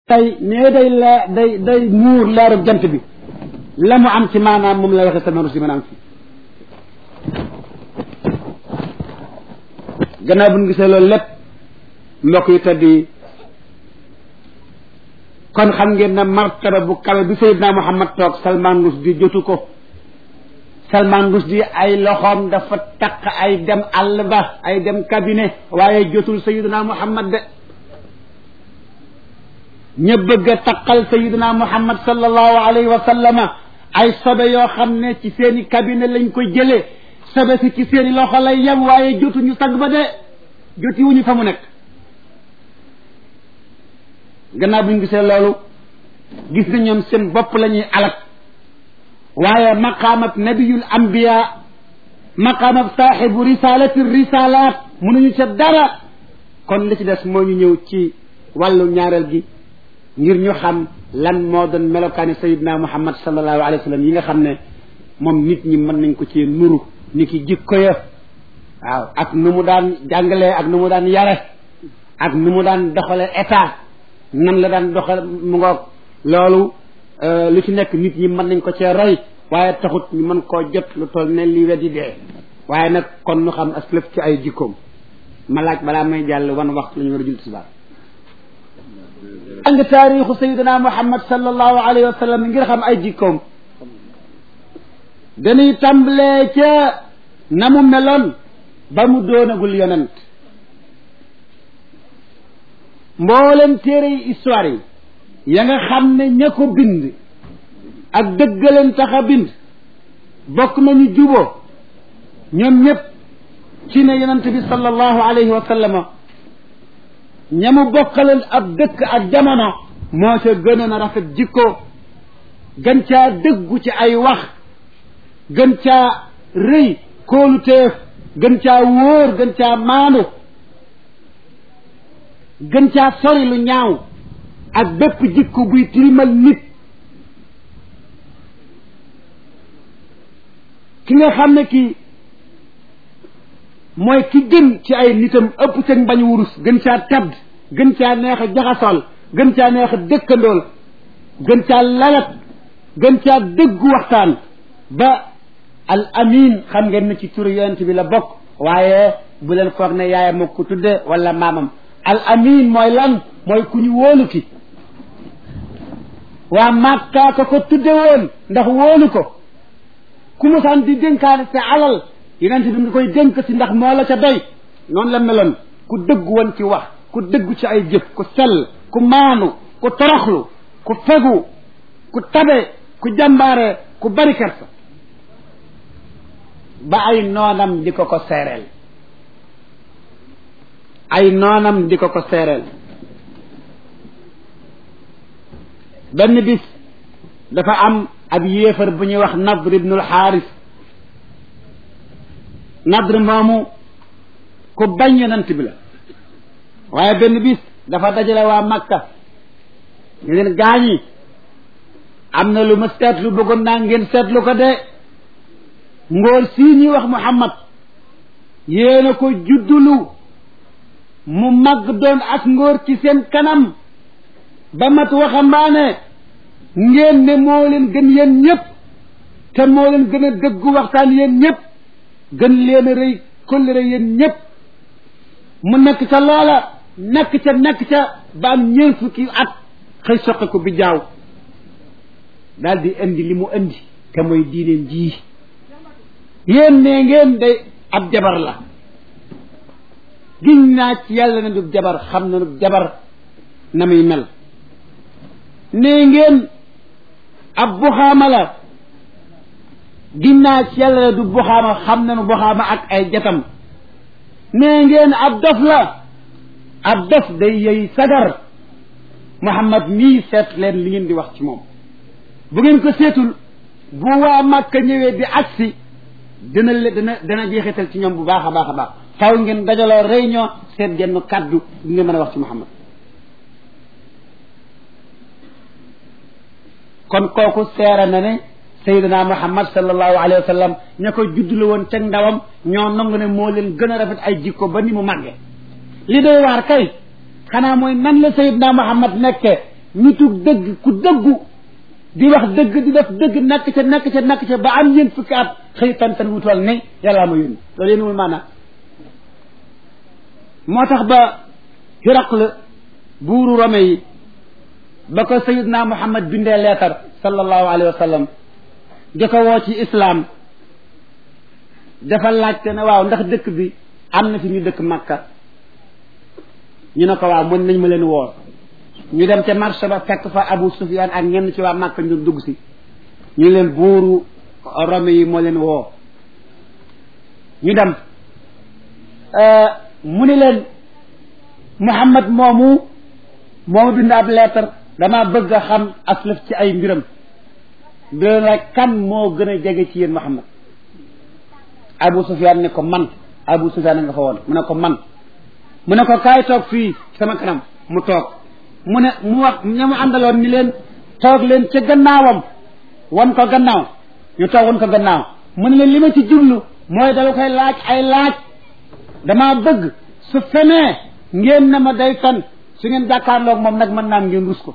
tey nee day la day day muur leeru jant bi la mu am ci maanaam moom la waxee sama rusi maanaam fii gannaaw bu ñu gisee loolu lépp mbokk yi tedd yi kon xam ngeen ne martaba bu kawe bi Seydina Muhammad toog Salman Rushdie jotu ko Salman Rushdie ay loxoom dafa takk ay dem àll ba ay dem cabinet waaye jotul Seydina Muhammad de ña bëgg a taqal sayiduna muhammad sallallahu alayhi wa sallama ay sobe yoo xam ne ci seeni cabinet lañ ko jëlee sobe si ci seeni loxo lay yem waaye jotuñu sag ba de joti wuñu fa mu nekk gannaaw bu ñu gisee loolu gis na ñoom seen bopp la ñuy alak waaye maqaamab nabiyul ambiya maqaamab saaxibu risalati risalaat mënuñu ca dara kon li ci des moo ñu ñëw ci wàllu ñaareel gi ngir ñu xam lan moo doon melokaani sayidna muhammad sallallahu alayhi wa sallam yi nga xam ne moom nit ñi mën nañ ko ci nuru ni ki jikko ya waaw ak nu mu daan jàngalee ak nu mu daan yare ak nu mu daan doxale état nan la daan doxal mu ngoog loolu lu ci nekk nit ñi mën nañ ko cee roy waaye taxut ñu mën koo jot lu toll ne li weddi dee waaye nag kon nu xam as lëf ci ay jikkoom ma laaj balaa may jàll wan waxtu la ñu war a jul tisbaar jàng taarixu sayidina muhammad sallallahu alayhi wa sallam ngir xam ay jikkoom dañuy tàmbalee ca na mu meloon ba mu doonagul yonent mboolem téere yi histoire yi ya nga xam ne ña ko bind ak dëggaleen tax a bind bokk nañu juboo ñoom ñëpp ci ne yonent bi sallallahu alayhi wa sallama ñamu bokkaleen ab dëkk ak jamono moo ca gënoon a rafet jikko gën caa dëggu ci ay wax gën caa rëy kóolu teef gën caa wóor gën caa maandu gën caa sori lu ñaaw ak bépp jikko buy tilimal nit ki nga xam ne kii mooy ki gën ci ay nitam ëpp ca bañ wurus gën caa tadd gën caa neex a jaxasool gën caa neex a dëkkandool gën caa lalat gën caa dëggu waxtaan ba al amin xam ngeen ne ci turu yonent bi la bokk waaye bu leen foog ne yaayam moo ko tudde wala maamam al amin mooy lan mooy ku ñu wóolu ki waa Makka ko ko tudde woon ndax wóolu ko ku musaan di dénkaane sa alal yonent bi nga koy dénk si ndax moo la ca doy noonu la meloon ku dëggu woon ci wax ku dëggu ci ay jëf ku sell ku maanu ku toroxlu ku fegu ku tabe ku jàmbaare ku bari kersa ba ay noonam di ko ko seereel ay noonam di ko ko seereel benn bis dafa am ab yéefar bu ñuy wax Nadr ibnul Xaaris Nadr moomu ku bañ yonent bi la waaye benn bis dafa dajale waa Makka ñu leen gaañi am na lu ma seetlu bëggoon naa ngeen seetlu ko de ngóor sii ñuy wax Muhammad yéena ko juddulu mu màgg doon ak ngóor ci seen kanam ba mat waxambaane ngeen ne moo leen gën yéen ñëpp te moo leen gën a dëggu waxtaan yéen ñëpp gën leen a rëy kóllëre yéen ñëpp mu nekk ca loola nekk ca nekk ca ba am ñeent fukki at xëy soqe ko bi jaaw daal di indi li mu indi te mooy diineen ji yéen ne ngeen day ab jabar la giñ naa ci yàlla ne du jabar xam na du jabar na muy mel ne ngeen ab buxaama la giñ naa ci yàlla ne du buxaama xam na nu buxaama ak ay jatam ne ngeen ab dof la ab dof day yey sagar Muhammad mii seet leen li ngeen di wax ci moom bu ngeen ko seetul bu waa Màkka ñëwee di agsi dina le dana dana jeexital ci ñoom bu baax a baax a baax faw ngeen dajaloo réunion seet genn kàddu li ngeen mën a wax ci Muhammad kon kooku seera na ne Seydina Muhammad sallallahu alayhi wa sallam ña ko juddlu woon ca ndawam ñoo nangu ne moo leen gën a rafet ay jikko ba ni mu màgge li doy waar kay xanaa mooy nan la Seydina Muhammad nekke nitu dëgg ku dëggu di wax dëgg di def dëgg nekk ca nekk ca nekk ca ba am ñeent fukki at xëy fen-fen wu toll ne yàllaa ma yónni loolu yéen wul maanaam moo tax ba Hiraql buuru Rome yi ba ko sayidna Muhammad bindee leetar sallallahu alayhi wa sallam di ko woo ci islam dafa laajte ne waaw ndax dëkk bi am na fi ñu dëkk Makka ñu ne ko waaw mën nañ ma leen woor ñu dem ca marché ba fekk fa Abu Sufyaan ak ñenn ci waa Makka ñu dugg si ñu leen buuru Rome yi moo leen woo ñu dem mu ni leen Muhammad moomu moomu bind ab lettre damaa bëgg a xam aslaf ci ay mbiram di leen laaj kan moo gën a jege ci yéen Muhammad Abu Sufyaan ne ko man Abu Sufyaan nga fa woon mu ne ko man mu ne ko kaay toog fii sama kanam mu toog mu ne mu wax ña mu àndaloon ni leen toog leen ca gannaawam wan ko gannaaw ñu toog wan ko gannaaw mu ne leen li ma ci jublu mooy dama koy laaj ay laaj damaa bëgg su fenee ngeen na ma day fen su ngeen jàkkaarloog moom nag mën naam ngeen rus ko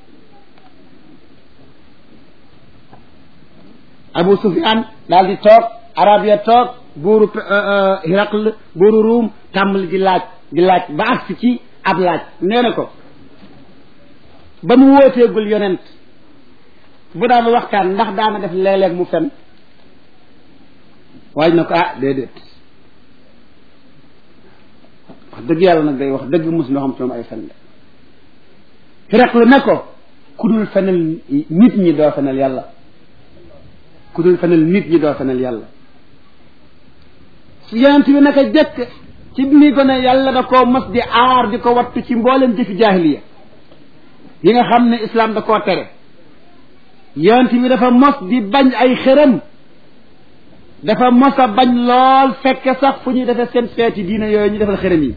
Abu Sufyaan daal di toog arab ya toog buuru Hiraql buuru Ruum tàmbali di laaj di laaj ba agsi ci ab laaj nee na ko ba mu wóoteegul yonent bu daan waxtaan ndax daana def léeg-léeg mu fen waaj na ko ah déedéet wax dëgg yàlla nag day wax dëgg mos loo xam ci moom ay fen la Hiraql ne ko ku dul fenal nit ñi doo fenal yàlla ku dul fenal nit ñi doo fenal yàlla su yonent bi naka jëkk ci bi muy gone yàlla da koo mos di aar di ko wattu ci mboolem jëfi jaahiliya yi nga xam ne islam da koo tere yonent bi dafa mos di bañ ay xërëm dafa mos a bañ lool fekke sax fu ñuy defee seen feeti diine yooyu ñu defal xërëm yi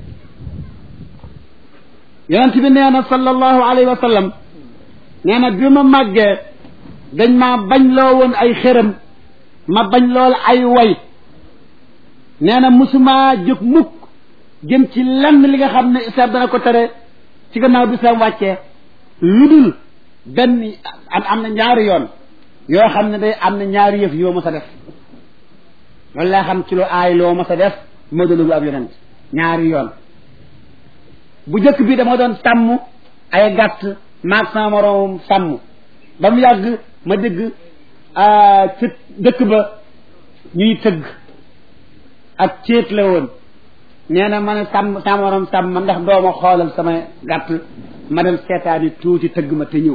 yonent bi nee na sallallahu alayhi wa sallam nee na bi ma màggee dañ maa bañ loo woon ay xërëm ma bañ lool ay way nee na musuma jóg mukk jëm ci lenn li nga xam ne islam dana ko tere ci gannaaw bi islam wàccee lu dul benn am am na ñaari yoon yoo xam ne day am na ñaari yëf yoo ma sa def loolu laa xam ci lu aay loo ma sa def moo doon ab yonent ñaari yoon bu njëkk bi dama doon sàmm ay gàtt maag sama moroom sàmm ba mu yàgg ma dégg ci dëkk ba ñuy tëgg ak céet la woon nee na ma ne sàmm sama moroom sàmm ma ndax dooma xoolal sama gàtt ma dem seetaani tuuti tëgg ma te ñëw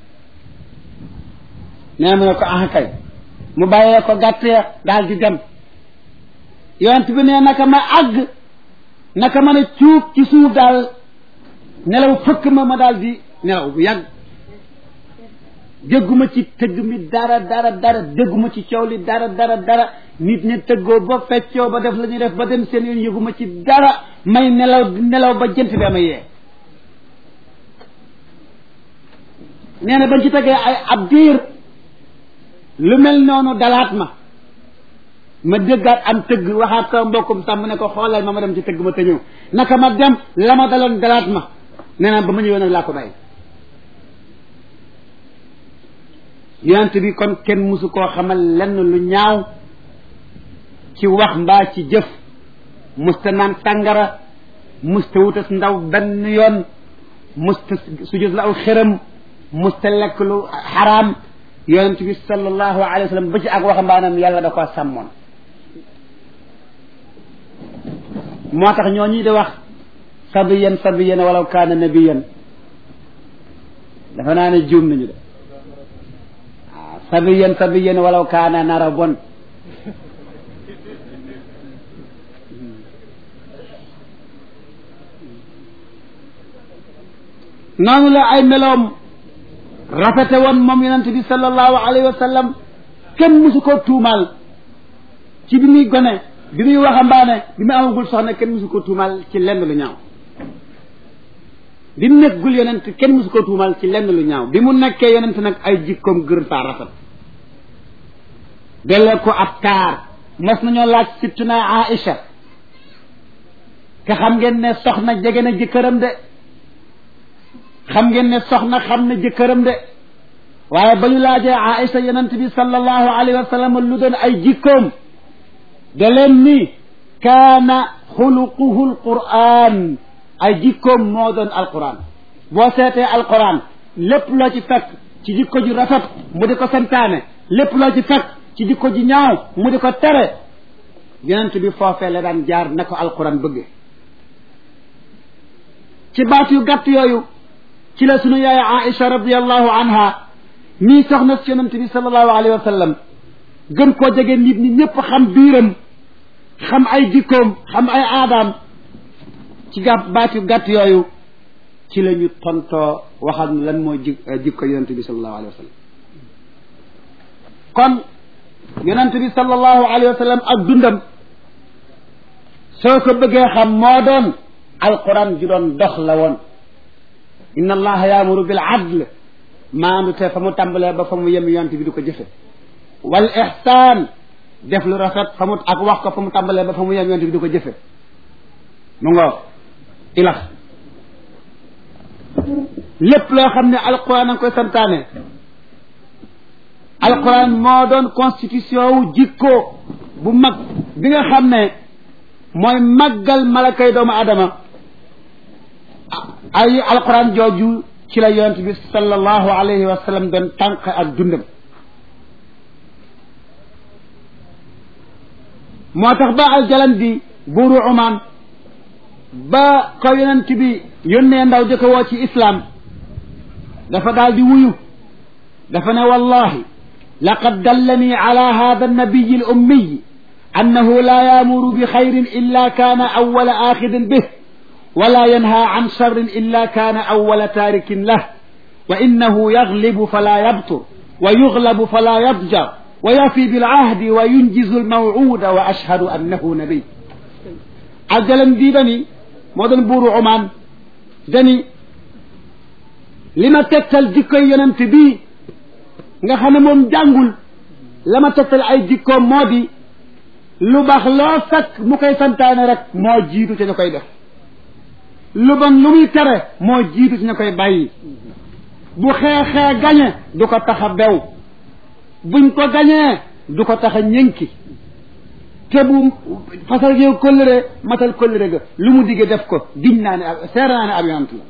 nee mu ne ko ah kay mu bàyyee ko gàtt ya daal di dem yonent bi ne naka ma àgg naka ma ne cuub ci suuf daal nelaw fëkk ma ma daal di nelaw bu yàgg dégguma ci tëgg mi dara dara dara dégguma ci coow li dara dara dara nit ñi tëggoo ba feccoo ba def la ñuy def ba dem seen yoon yëguma ci dara may nelaw nelaw ba jënt bi ama yee nee na bañ ci tegee ay ab diir lu mel noonu dalaat ma ma déggaat am tëgg waxaat sama mbokkum sàmm ne ko xoolal ma ma dem ci tëgg ma te ñëw naka ma dem la ma daloon dalaat ma nee na ba ma ñëwee nag laa ko bàyyi yonent bi kon kenn musu koo xamal lenn lu ñaaw ci wax mbaa ci jëf musta naan sàngara musta wutas ndaw benn yoon musta sujud la aw xëram musta lekk lu xaraam yonent bi sallallahu alayhi wa sallam ba ci ak waxambaanam yàlla da ko sàmmoon moo tax ñoo ñii di wax sabiyan sabiyan walaw kaana nabiyan dafa naa ne juum nañu de waaw sabiyan sabiyan walaw kaana nara bon noonu la ay meloom rafete woon moom yonent bi sallallahu alayhi wa sallam kenn musu ko tuumaal ci bi muy gone bi muy waxambaane bi muy amagul soxna kenn musu ko tuumaal ci lenn lu ñaaw bi mu nekkul yonent kenn musu ko tuumaal ci lenn lu ñaaw bi mu nekkee yonent nag ay jikkoom gër faa rafet delle ko ab taar mos nañoo laaj sittuna Aïcha te xam ngeen ne soxna jege na jëkkëram de xam ngeen ne soxna xam na jëkkëram de waaye ba ñu laajee Aïcha yonent bi sallallahu alayhi wa sallam lu doon ay jikkoom da leen ni kaana xuluquhu alquran ay jikkoom moo doon alquran boo seetee alquran lépp loo ci fekk ci jikko ju rafet mu di ko santaane lépp loo ci fekk ci jikko ju ñaaw mu di ko tere yonent bi foofee la daan jaar na ko alquran bëgge ci baat yu gàtt yooyu ci la sunu yaay Aïcha radiallahu anha nii soxna si yonent bi sallallahu alayhi wa sallam gën koo jege nit ñi ñëpp xam biiram xam ay jikkoom xam ay aadaam ci gàtt baat yu gàtt yooyu ci la ñu tontoo waxal nu lan mooy ji jikko yonent bi sallallahu alayhi wa sallam kon yonent bi sallallahu alayhi wa sallam ak dundam soo ko bëggee xam moo doon alquran ju doon dox la woon inna allaha yaamuru bil adl maandu te fa mu tàmbalee ba fa mu yem yonent bi du ko jëfe wal ihsaan def lu rafet fa mu ak wax ko fa mu tàmbalee ba fa mu yem yonent bi du ko jëfe mu ngoo ilax lépp loo xam ne alquran a ngi koy santaane alquran moo doon constitution wu jikko bu mag bi nga xam ne mooy màggal malakay doomu adama ay alquran jooju ci la yonent bi sallallahu alayhi wa sallam doon tànq ak dundam moo tax ba aljalan di buuru Oman ba ko yonent bi yónnee ndaw di ko woo ci islam dafa daal di wuyu dafa ne wallahi laqad dallani ala hada annabiyi al ummiy annahu la yaamuru bi xayrin illa kaana awwala axidin bih wala yanha an sharrin illa kaana awwala taarikin lah wa innahu yaglibu fala yabtur wa yuglabu fala yadjar wa yafi bilahdi wa yunjizu almawcuuda wa ashhadu annahu nabiy aljalan bii dani moo doon buuru Oman dani li ma tegtal jikkoy yonent bii nga xam ne moom jàngul la ma tegtal ay jikkoom moo di lu baax loo fekk mu koy santaane rek moo jiitu ci ñu koy def lu bon lu muy tere moo jiitu ci ñu koy bàyyi bu xeexee gañe du ko tax a bew buñ ko gañee du ko tax a ñënki te bu fasal yow kóllëre matal kóllëre ga lu mu digge def ko giñ naa ne ab seera naa ne ab yonant la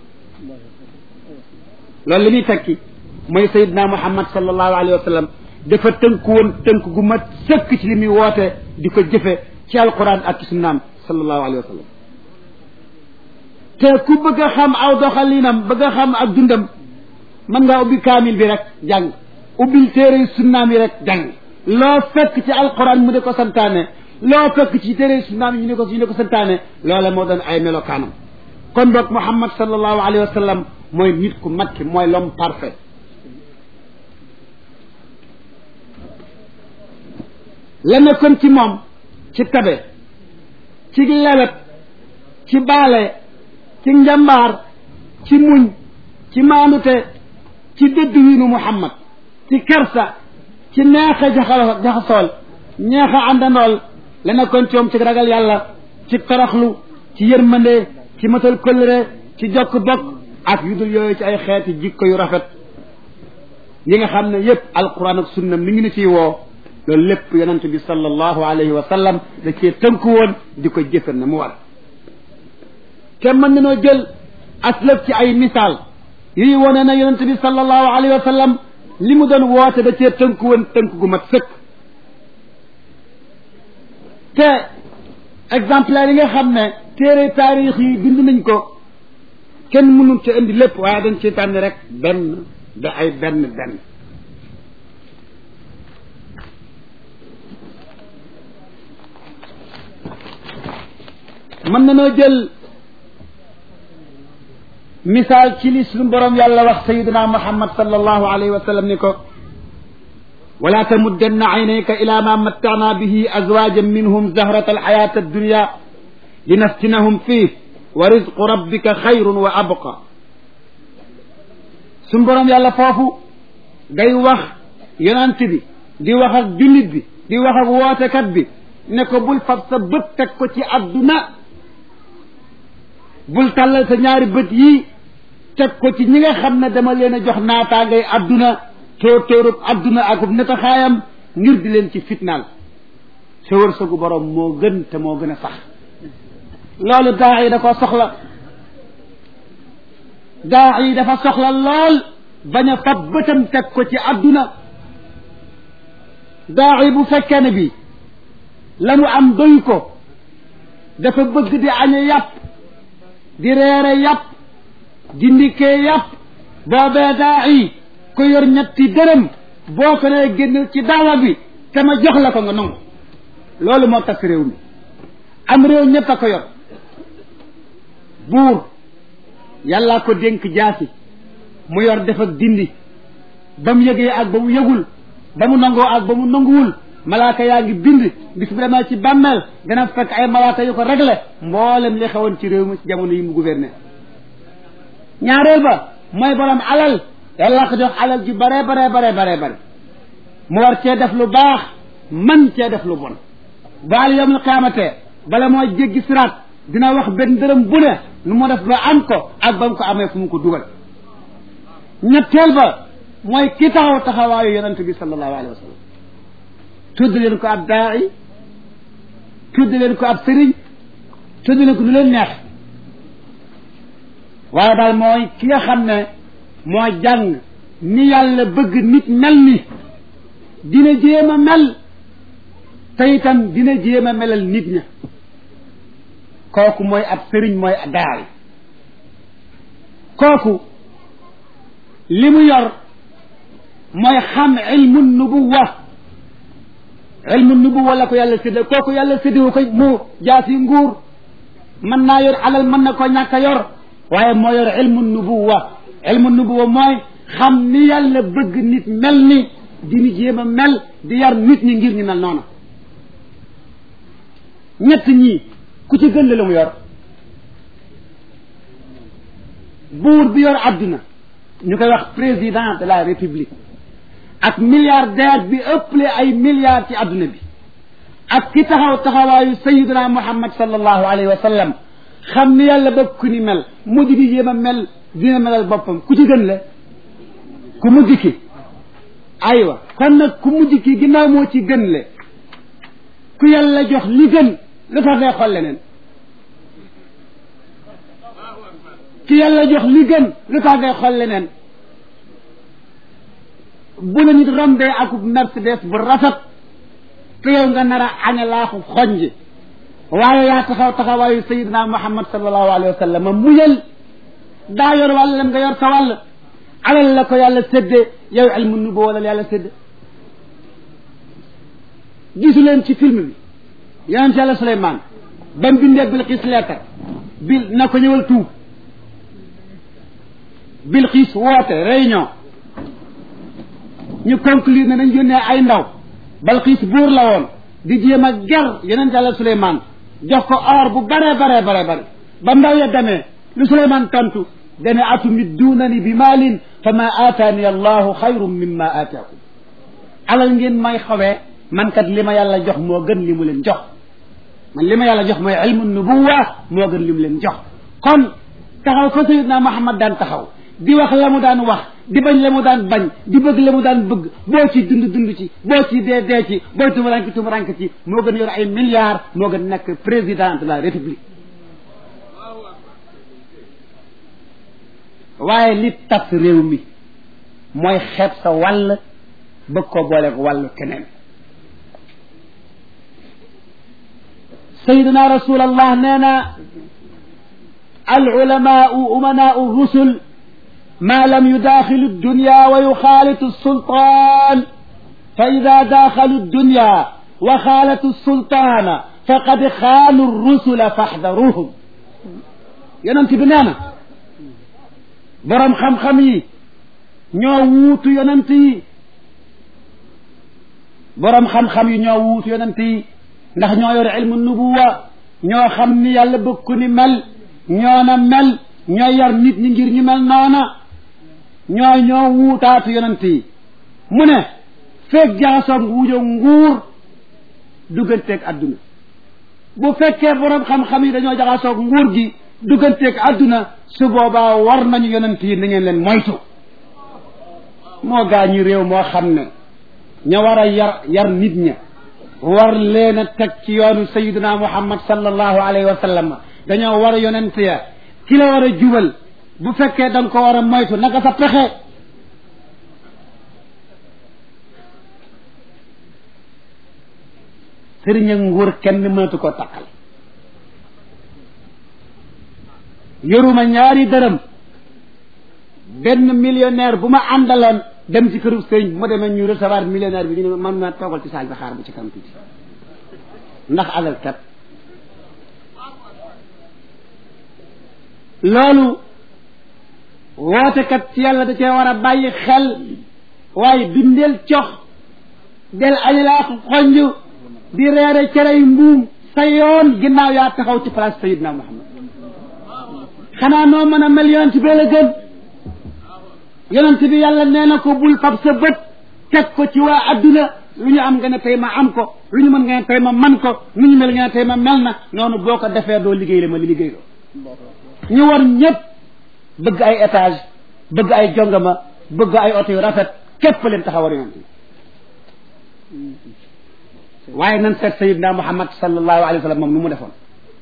loolu li muy tekki mooy sayidna muhammad sallallahu alayhi wa sallam dafa tënku woon tënk gu mat sëkk ci li muy woote di ko jëfe ci alquran ak ci sunnaam sallallahu alayhi wa sallam te ku bëgg a xam aw doxalinam bëgg a xam ak dundam mën ngaa ubbi kaamil bi rek jàng ubbil téere sunnaam yi rek jàng loo fekk ci alquran mu di ko santaane loo fekk ci téere sunnaam yi ñu ne ko ñu ne ko santaane loola moo doon ay melokaanam kon boog muhammad sallallahu alayhi wa sallam mooy nit ku mat ki mooy l'homme parfait la nekkoon ci moom ci tabe ci lewet ci baale ci njambaar ci muñ ci maandute ci dëdd wiinu muhammad ci kersa ci neexa jaxal jaxasool neexa àndandool la nekkoon ci moom ci ragal yàlla ci toroxlu ci yërmande ci matal kóllëre ci jokk bokk ak yu dul yooyu ci ay xeeti jikko yu rafet yi nga xam ne yépp alquran ak sunna mi ngi ni ciy woo loolu lépp yonent bi sallallahu alayhi wa sallam da cee tënku woon di ko jëfe na mu war te mën nañoo jël aslëf ci ay misaal yuy wone na yonent bi sallallahu alayhi wa sallam li mu doon woote da cee tënku woon tënk gu mat sëkk te exemplaire yi nga xam ne téere taarix yi bind nañ ko kenn mënul ci indi lépp waaye dañ ci tànn rek benn da ay benn benn mën nanoo jël misaal ci li suñu borom yàlla wax sayiduna muhammad sallallahu alayhi wa sallam ni ko wala tamuddanna aynayka ila ma mattana bihi azwajan minhum zahrata alxayati addunya linaftinahum fih wa rizqu rabbika xayrun wa abqa suñu borom yàlla foofu day wax yonant bi di wax ak jullit bi di wax ak wootekat bi ne ko bul fab sa bët teg ko ci adduna bul tàllal sa ñaari bët yii teg ko ci ñi nga xam ne dama leen a jox naataangay adduna tóor tóorub adduna akub netaxaayam ngir di leen ci fitnaal sa wërsëgu borom moo gën te moo gën a sax loolu daa yi da ko soxla daa yi dafa soxla lool bañ a fab bëtam teg ko ci adduna daa yi bu fekkee ne bi la mu am doy ko dafa bëgg di añe yàpp di reere yàpp di ndikkee yàpp boobee daa yi ko yor ñetti dërëm boo ko nee génn ci daawa bi te ma jox la ko nga nangu loolu moo tax réew mi am réew ñett a ko yor buur yàllaa ko dénk jaasi mu yor def ak dindi ba mu yëgee ak ba mu yëgul ba mu nangoo ak ba mu nanguwul malaaka yaa ngi bind bis bi demee ci bàmmeel dana fekk ay malaaka yu ko réglé mboolem li xewoon ci réew mi ci jamono yi mu gouverner ñaareel ba mooy borom alal yàlla ko jox alal ji bare bare bare bare bare mu war cee def lu baax man cee def lu bon baal yawmul qiyaamatee bala moo jéggi siraat dina wax benn dërëm bu ne nu mu def ba am ko ak ba mu ko amee fu mu ko dugal ñetteel ba mooy ki taxaw taxawaayu yonent bi sallallahu alayhi wa sallam tudd leen ko ab daai tudd leen ko ab sëriñ tudd leen ko lu leen neex waaye daal mooy ki nga xam ne moo jàng ni yàlla bëgg nit mel ni dina jéem a mel te itam dina jéem a melal nit ña kooku mooy ab sëriñ mooy daay kooku li mu yor mooy xam ilmu nubuwa ilmu nubuwa la ko yàlla séddee kooku yàlla séddewu ko mu jaasi nguur mën naa yor alal mën na ko ñàkk a yor waaye moo yor ilmu nubuwa ilmu nubuwa mooy xam ni yàlla bëgg nit mel ni dini jéem a mel di yar nit ñi ngir ñu mel noonu ñett ñii ku ci gën la mu yor buur bi yor adduna ñu koy wax président de la république ak milliardaire bi ëpple ay milliards ci adduna bi ak ki taxaw taxawaayu sayiduna muhammad sallallahu alayhi wa sallam xam ni yàlla bëgg ku ni mel mujj di jéem a mel dina melal boppam ku ci gën la ku mujj ki aywa kon nag ku mujj ki ginnaaw moo ci gën le ku yàlla jox li gën lu tax ngay xool leneen ki yàlla jox li gën lu tax ngay xool leneen bu la nit rombee akub mercedes bu rafet te yow nga nar a aña laaxu xonj waaye yaa taxaw taxawaayu sayidina muhammad sallallahu alayhi wa sallam muyal daa yor wàllam nga yor sa wàll alal la ko yàlla séddee yow ilmu nubu wala yàlla séddee gisu leen ci film bi yonent yàlla Suleymaan ba mu bindee Bilqiis leetar bil na ko ñëwal tuub Bilqiis woote réunion ñu conclure ne dañ yónnee ay ndaw Bilqiis buur la woon di jéem a ger yonent yàlla Suleymaan jox ko or bu bare bare bare bare ba ndaw ya demee lu Suleymaan tontu dane atumidduunani bi maalin fa ma aataani allahu xayrun mimma aataakum alal ngeen may xawee man kat li ma yàlla jox moo gën li mu leen jox man li ma yàlla jox mooy ilmu nubuwa moo gën li mu leen jox kon taxaw fa sayidna Muhammad daan taxaw di wax la mu daan wax di bañ la mu daan bañ di bëgg la mu daan bëgg boo ci dund dund ci boo ci dee dee ci booy tumurank tumurank ci moo gën yor ay milliards moo gën nekk président de la république waaye li tas réew mi mooy xeeb sa wàll bëgg ko boole ko wàllu keneen sayidina rasul allah nee na al ulamaau umanaau rusul ما لم يداخل الدنيا ويخالط السلطان فإذا داخلوا الدنيا وخالطوا السلطان فقد خانوا الرسل فاحذروهم ينمت بنانا برم خم خمي ñoo wuutu yonent yi borom xam-xam yi ñoo wuutu yonent yi ndax ñoo yor ilmu nubuwa ñoo xam ni yàlla bëgg ku ni mel ñoo na mel ñoo yar nit ñi ngir ñu mel noona ñoo ñoo wuutaatu yonent yi mu ne feeg jaxasoog wuujo nguur dugganteeg adduna bu fekkee borom xam-xam yi dañoo jaxasoog nguur gi dugganteeg àdduna su boobaa war nañu yonent yi na ngeen leen moytu moo gaa ñi réew moo xam ne ña war a yar yar nit ña war leen a teg ci yoonu sayiduna muhammad sallallahu alayhi wa sallam dañoo war a yonent ya ki la war a jubal bu fekkee da nga ko war a moytu naka sa pexe sëriñ ak nguur kenn mënatu ko takkal yoruma ñaari dërëm benn millionnaire bu ma àndaloon dem ci këru sëriñ bu ma demee ñu recevoir millionnaire bi ñu ne man ma toogal ci saal bi xaar bu ci kanam tuuti ndax alal kat loolu wootekat ci yàlla da cee war a bàyyi xel waaye bindeel cox del añalaak xonj di reere cerey mbuum sa yoon ginnaaw yaa taxaw ci place sayidna muhammad xanaa noo mën a mel yonent bi la gën yonent bi yàlla nee na ko bul fab sa bët teg ko ci waa adduna lu ñu am nga ne tey ma am ko lu ñu mën nga ne tey ma man ko nu ñu mel nga ne tey ma mel na noonu boo ko defee doo liggéey la ma li liggéey loo ñu war ñëpp bëgg ay étage bëgg ay jongama bëgg ay oto yu rafet képp leen taxaw war yonent bi waaye nan seet sayidna muhammad sallallahu alayhi wa sallam moom nu mu defoon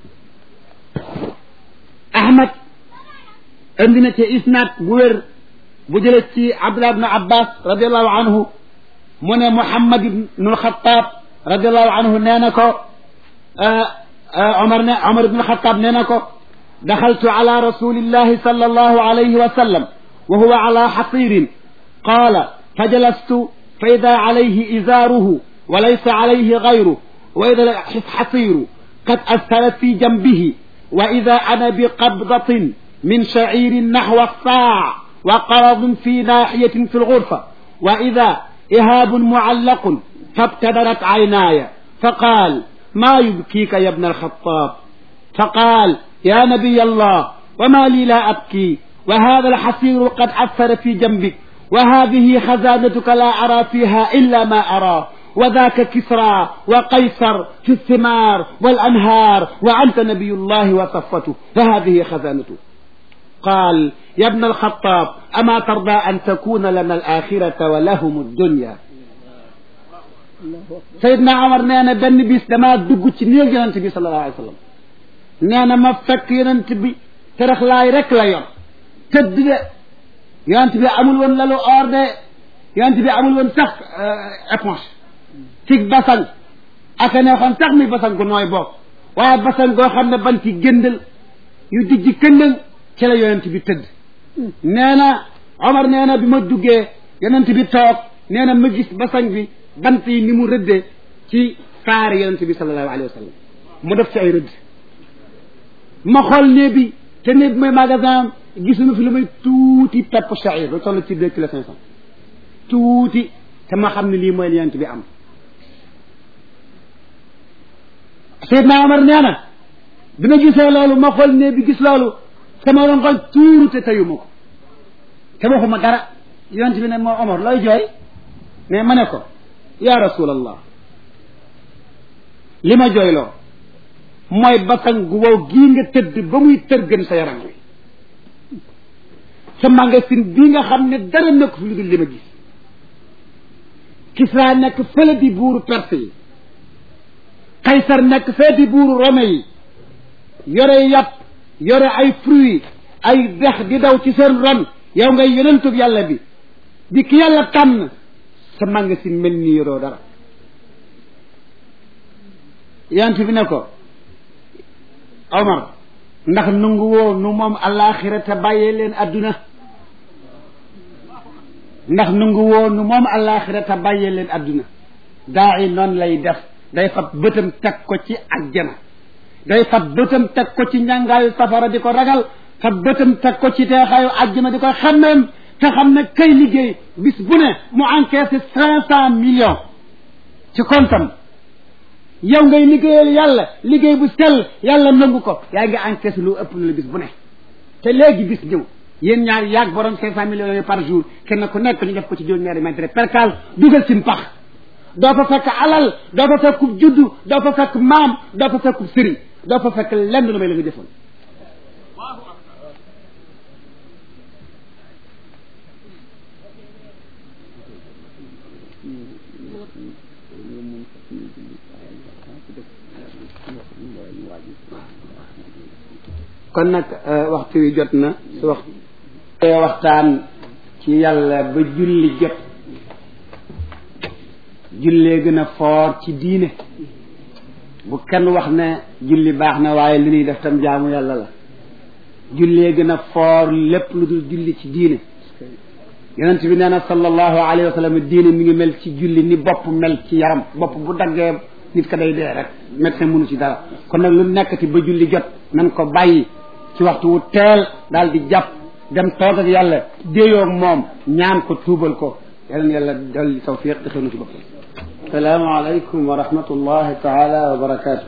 ahmad indi na ci isnaad bu wér bu jële ci abdullah ibnu abbas radiallahu anhu mu ne muhammad ibnu alxataab radiallahu anhu nee na ko omar ne omar ibnu alxataab nee na ko daxaltu ala rasulillahi sallallahu alayhi wa sallam wa huwa ala xasirin qaala fajalastu fa ida alayhi izaaruhu wa laysa alayhi gayruhu wa ida xasiru qad asfala fi jambihi wa ida ana biqabdatin min shaciirin naxwa saac wa qaradun fi naaxiyatin fi lgurfa wa ida ihaabun mucallaqun fabtadarat caynaaya faqaal maa yubkiika ya bna alxataab faqaal ya nabiy allah wama lii laa abkii wa hada alxasiiru qad asfara fi jambik wa hadihi xazaanatuka laa araa fiiha illa ma araa وذاك كسرى وقيصر في الثمار والأنهار وأنت نبي الله وصفته فهذه خزانته قال يا ابن الخطاب أما ترضى أن تكون لنا الآخرة ولهم الدنيا سيدنا عمر نانا بن بيس دما دغ ci neeg yonent bi sallallahu alayhi wasallam neena ma fekk yonent bi terax laay rek la yor tëdd de yonent bi amul woon lalu or de yonent bi amul woon sax éponge ci basan aka ne xam sax mi basan gu nooy bopp waaye basan goo xam ne ban ci gëndal yu dijji këndal ci la yonent bi tëdd nee na Omar nee na bi ma duggee yonent bi toog nee na ma gis basan bi bant yi ni mu rëddee ci saari yonent bi sallallahu alayhi wa sallam mu def ci ay rëdd ma xool nee bi te nee bi mooy magasin gisuma fi lu may tuuti pepp sha'ir lu toll ci deux kilo cinq cent tuuti te ma xam ne lii mooy li yonent bi am Seydina Omar nee na bi ma gisee loolu ma xool ne bi gis loolu sama rongoñ tuuru te tayuma ko te waxuma dara yonent bi ne moo Omar looy jooy mais ma ne ko ya rasulallah li ma jooyloo mooy basan gu wow gii nga tëdd ba muy tërgën sa yaram wi sa magasin bii nga xam ne dara nekk fi lu dul li ma gis Kisra nekk fële di buuru Perse yi Kaysar nekk fee di buuru Rome yi yore yàpp yore ay fruits ay dex di daw ci seen ron yow ngay yonentub yàlla bi di ki yàlla tànn sa magasin mel ni yoroo dara yant bi ne ko Omar ndax nungu woo nu moom alaxira te bàyyee leen adduna ndax nungu woo nu moom alaxira te bàyyee leen adduna daa i noonu lay def day fab bëtam teg ko ci ajjana day fab bëtam teg ko ci njàngaayu safara di ko ragal fab bëtam teg ko ci teexaayu ajjana di ko xammeem te xam ne kay liggéey bis bu ne mu encaissé cinq cent millions ci kontam yow ngay liggéeyal yàlla liggéey bu sell yàlla nangu ko yaa ngi encaissé lu ëpp lu la bis bu ne te léegi bis ñëw yéen ñaar yaag borom cinq cent millions yooyu par jour kenn ku nekk ñu def ko ci juróom-ñaari mètre percal dugal ci mpax doo fa fekk alal doo fa fekk juddu doo fa fekk maam doo fa fekk sëriñ doo fa fekk lenn lu may la nga jëfoon kon nag waxtu wi jot na su wax waxtaan ci yàlla ba julli jot jullee gën a foor ci diine bu kenn wax ne julli baax na waaye li ñuy def tam jaamu yàlla la jullee gën a foor lépp lu dul julli ci diine yonent bi nee na sallallahu alayhi wa sallam diine mi ngi mel ci julli ni bopp mel ci yaram bopp bu daggee nit ka day dee rek médecin mënu ci dara kon nag lu nekkati ba julli jot nan ko bàyyi ci waxtu wu teel daal di jàpp dem toog ak yàlla déeyoo moom ñaan ko tuubal ko yàlla yàlla dolli tawfiq te xëy ci boppam salaamaaleykum wa rahmatullahi taala wa barakaatu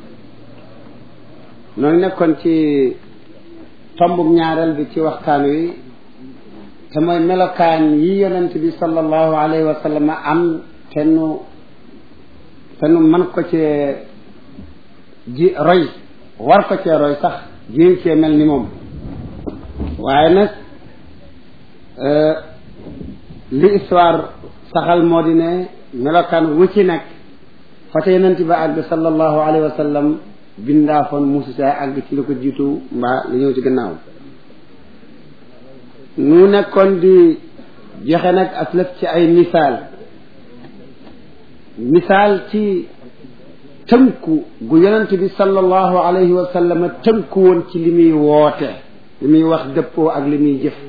noo ngi nekkoon ci tombub ñaareel bi ci waxtaan wi te mooy melokaan yi yonent bi sallallahu alayhi wa sallam am te nu te nu mën ko cee ji roy war ko cee roy sax jéem cee mel ni moom waaye nag li histoire saxal moo di ne melokaan wu ci nekk fa te yonent ba àgg sallallahu alayhi wa sallam bindaafoon musu saa àgg ci lu ko jiitu mbaa li ñëw ci gannaaw nu nekkoon di joxe nag ak lëf ci ay misaal misaal ci tënku gu yonent bi sallallahu alayhi wa sallam tënku woon ci li muy woote li muy wax dëppoo ak li muy jëf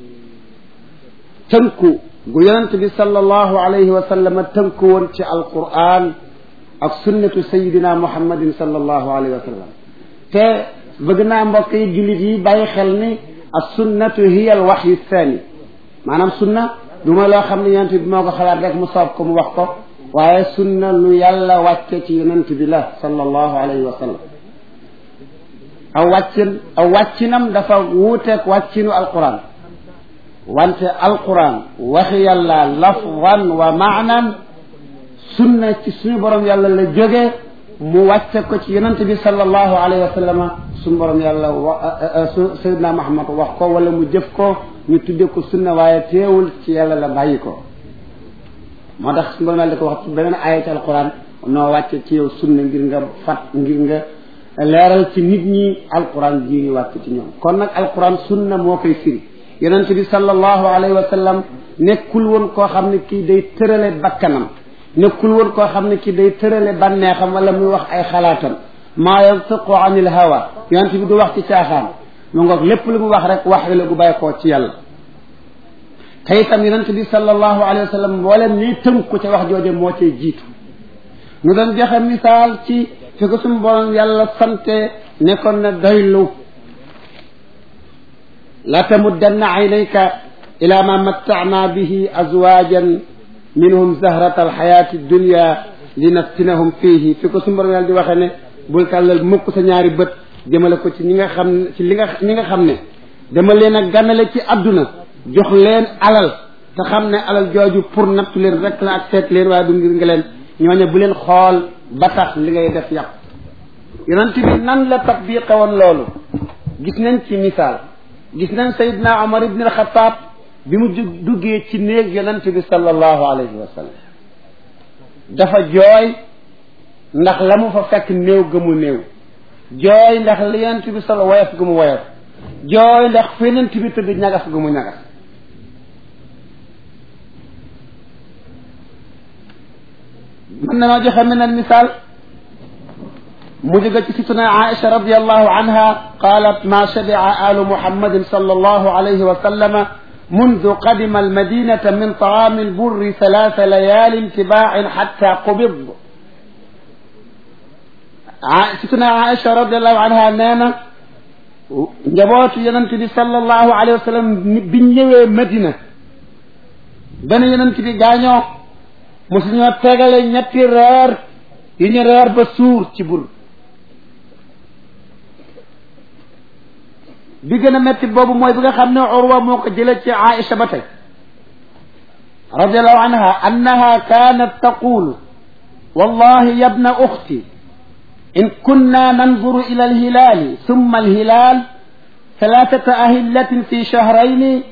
tënku gu yonent bi sallallahu alayhi wa sallam tënku woon ci alquran ak sunnatu sayidina muhammadin sallallahu alayhi wa sallam te bëgg naa mbokk yi jullit yi bàyyi xel ni as sunnatu hiya al waxyu thani maanaam sunna du ma loo xam ne yonent bi moo ko xalaat rek mu soob ko mu wax ko waaye sunna lu yàlla wàcce ci yonent bi la sallallahu alayhi wa sallam aw wàccin aw wàccinam dafa wuuteeg wàccinu alquran wante alquran waxi yàlla lafwan wa maanan sunna ci suñu borom yàlla la jóge mu wàcce ko ci yonent bi sallallahu alayhi wa sallam suñu borom yàlla wa sayidna Muhammad wax ko wala mu jëf ko ñu tudde ko sunna waaye teewul ci yàlla la bàyyi ko moo tax suñu borom yàlla di ko wax ci beneen aaya ci alquran noo wàcce ci yow sunna ngir nga fat ngir nga leeral ci nit ñi alquran ji ñu wàcc ci ñoom kon nag alquran sunna moo koy firi yonent bi sallallahu alayhi wa sallam nekkul woon koo xam ne kii day tërale bakkanam nekkul woon koo xam ne kii day tërale bànneexam wala muy wax ay xalaatam maa yantiqu anil hawa yonent bi du wax ci caaxaan mu ngoog lépp lu mu wax rek wax la gu bàyyi koo ci yàlla te itam yonent bi sallallahu alayhi wa sallam mboolem nii tënku ca wax jooje moo cay jiitu ñu doon joxe misaal ci fi ko suñu borom yàlla sante nekkoon na doylu la tamuddanna aynayka ila ma matta'na bihi azwajan minhum zahrata alxayati dunya linaftinahum fihi fi ko suñu borom yàlla di waxee ne bul tàllal mukk sa ñaari bët jëmale ko ci ñi nga xam ci li nga ñi nga xam ne dama leen a gànnale ci adduna jox leen alal te xam ne alal jooju pour nattu leen rek la ak seet leen waaye du ngir nga leen ñooñe bu leen xool ba tax li ngay def yàqu yonent bi nan la tatbiqe woon loolu gis nañ ci misaal gis nañ sayidna omar ibn alxataab bi mu duggee ci néeg yonent bi sallallahu alayhi wa sallam dafa jooy ndax la mu fa fekk néew ga mu néew jooy ndax li yonent bi solo woyof gu mu woyof jooy ndax fi yonent bi tëdd ñagas gu mu ñagas mën na noo joxe meneen misaal mu jóge ci situna Aïcha radiallahu anha qalat ma shabi'a alu muhammadin sallallahu alayhi wa sallama منذ قدم المدينة من طعام البر ثلاث ليال تباع حتى قبض ستنا عائشة رضي الله عنها نانا njabootu yonent bi sallallahu alayhi wa sallam biñ ñëwee Madina benn yonent bi gaañoo mosu ñoo tegale ñetti reer yu ñu reer ba suur ci bur bi gën a métti boobu mooy bi nga xam ne Urwa moo ko jëlee ci Aïcha ba tey radiallahu anha annaha kaanat taqulu wallahi yabna uxti in kunna nanzuru ila alhilaali summa alhilaal ثلاثة أهلة في شهرين